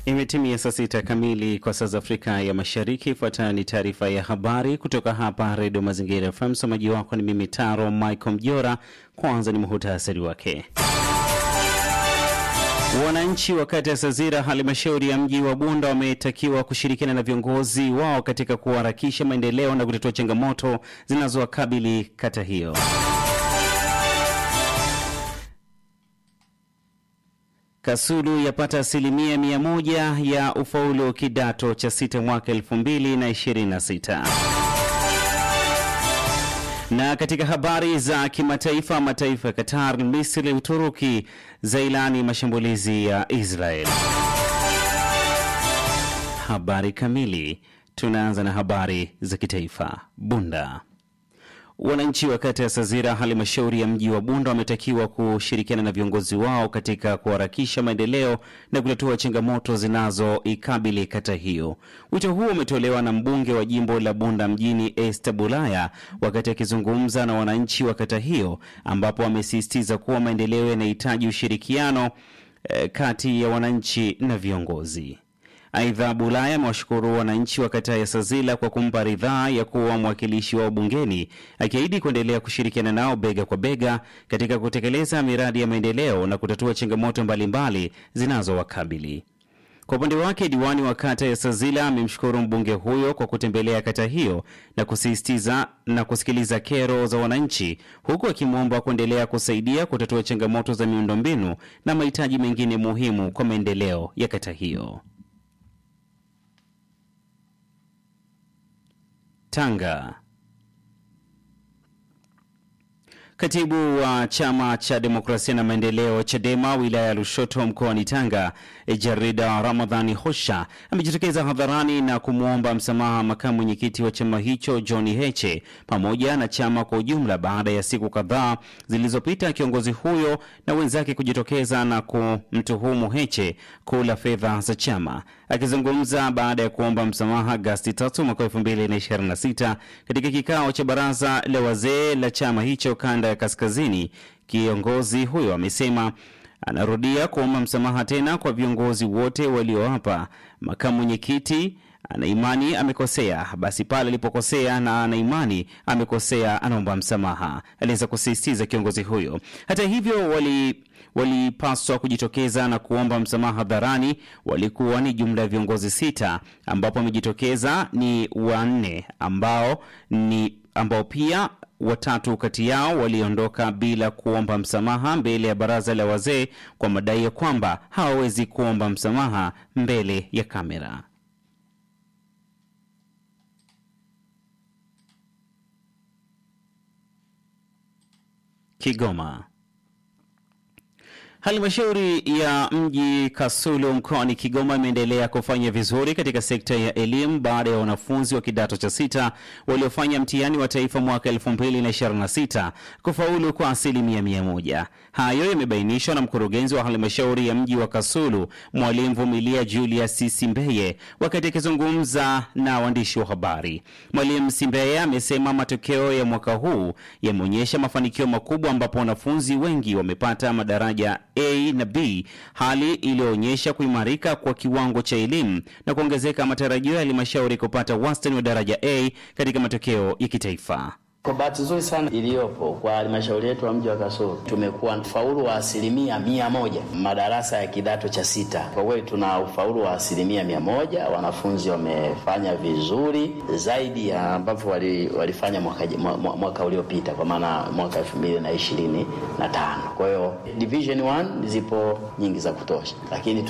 Imetimia saa sita kamili kwa saa za Afrika ya Mashariki. Ifuatayo ni taarifa ya habari kutoka hapa Redio Mazingira FM. Msomaji wako ni mimi Taro Michael Mjora. Kwanza ni muhutasari wake. Wananchi wa kata ya Sazira, halmashauri ya mji wa Bunda, wametakiwa kushirikiana na viongozi wao katika kuharakisha maendeleo na kutatua changamoto zinazowakabili kata hiyo. Kasulu yapata asilimia mia moja ya ufaulu kidato cha sita mwaka elfu mbili na ishirini na sita. Na katika habari za kimataifa, mataifa ya Qatar, Misri, Uturuki zailani mashambulizi ya Israel. Habari kamili. Tunaanza na habari za kitaifa. Bunda Wananchi wa kata ya Sazira, halmashauri ya mji wa Bunda, wametakiwa kushirikiana na viongozi wao katika kuharakisha maendeleo na kutatua changamoto zinazoikabili kata hiyo. Wito huo umetolewa na mbunge wa jimbo la Bunda mjini Esther Bulaya wakati akizungumza na wananchi wa kata hiyo, ambapo amesisitiza kuwa maendeleo yanahitaji ushirikiano eh, kati ya wananchi na viongozi. Aidha, Bulaya amewashukuru wananchi wa kata ya Sazila kwa kumpa ridhaa ya kuwa mwakilishi wao bungeni, akiahidi kuendelea kushirikiana nao bega kwa bega katika kutekeleza miradi ya maendeleo na kutatua changamoto mbalimbali zinazowakabili. Kwa upande wake, diwani wa kata ya Sazila amemshukuru mbunge huyo kwa kutembelea kata hiyo na kusisitiza na kusikiliza kero za wananchi, huku akimwomba kuendelea kusaidia kutatua changamoto za miundombinu na mahitaji mengine muhimu kwa maendeleo ya kata hiyo. Tanga. Katibu wa chama cha demokrasia na maendeleo CHADEMA wilaya ya Lushoto mkoani Tanga, Jarida Ramadhani Hosha amejitokeza hadharani na kumwomba msamaha makamu mwenyekiti wa chama hicho John Heche pamoja na chama kwa ujumla baada ya siku kadhaa zilizopita kiongozi huyo na wenzake kujitokeza na kumtuhumu Heche kula fedha za chama. Akizungumza baada ya kuomba msamaha Agasti 3 mwaka 2026 katika kikao cha baraza la wazee la chama hicho kanda ya kaskazini, kiongozi huyo amesema anarudia kuomba msamaha tena kwa viongozi wote walioapa. Makamu mwenyekiti anaimani amekosea, basi pale alipokosea na anaimani amekosea, anaomba msamaha, aliweza kusisitiza kiongozi huyo. Hata hivyo wali walipaswa kujitokeza na kuomba msamaha hadharani walikuwa ni jumla ya viongozi sita, ambapo wamejitokeza ni wanne ambao ni ambao pia watatu kati yao waliondoka bila kuomba msamaha mbele ya baraza la wazee kwa madai ya kwamba hawawezi kuomba msamaha mbele ya kamera. Kigoma. Halmashauri ya mji Kasulu mkoani Kigoma imeendelea kufanya vizuri katika sekta ya elimu baada ya wanafunzi wa kidato cha sita waliofanya mtihani wa taifa mwaka 2026 kufaulu kwa asilimia mia moja. Hayo yamebainishwa na mkurugenzi wa halmashauri ya mji wa Kasulu, Mwalimu Vumilia Julius Simbeye, wakati akizungumza na waandishi wa habari. Mwalimu Simbeye amesema matokeo ya mwaka huu yameonyesha mafanikio makubwa, ambapo wanafunzi wengi wamepata madaraja A na B, hali iliyoonyesha kuimarika kwa kiwango cha elimu na kuongezeka matarajio ya halmashauri kupata wastani wa daraja A katika matokeo ya kitaifa. Kwa bahati nzuri sana iliyopo kwa halmashauri yetu ya mji wa Kasulu tumekuwa ufaulu wa asilimia mia moja madarasa ya kidato cha sita. Kwa kweli tuna ufaulu wa asilimia mia moja. Wanafunzi wamefanya vizuri zaidi ya ambavyo wali, walifanya mwaka, mwaka uliopita kwa maana mwaka elfu mbili na ishirini na tano. Kwa hiyo division 1 zipo nyingi za kutosha, lakini